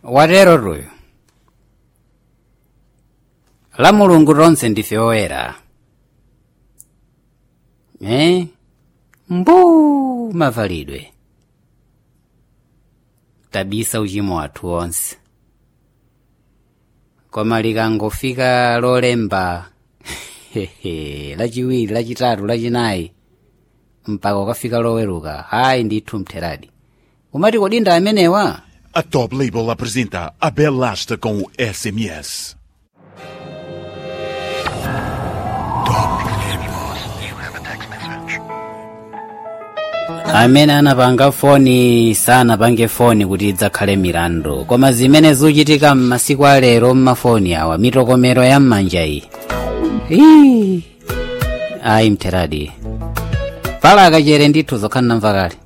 watero tuyo la mulungu tonse ndife oyera eh? mbu mavalidwe tabisa uchimo wathu onse koma likangofika lolemba lachiwiri lachitatu lachinayi mpaka ukafika loweruka hayi ndithu mtheradi umati kodinda amenewa A Top Label apresenta a Bela Asta com o SMS. amene anapanga foni sanapange foni kuti idzakhale milandu koma zimene zikuchitika m'masiku alero m'mafoni awa mitokomero ya m'manja iyi Ii. ayi mtheradi pala akachere ndithu zokhala namva kale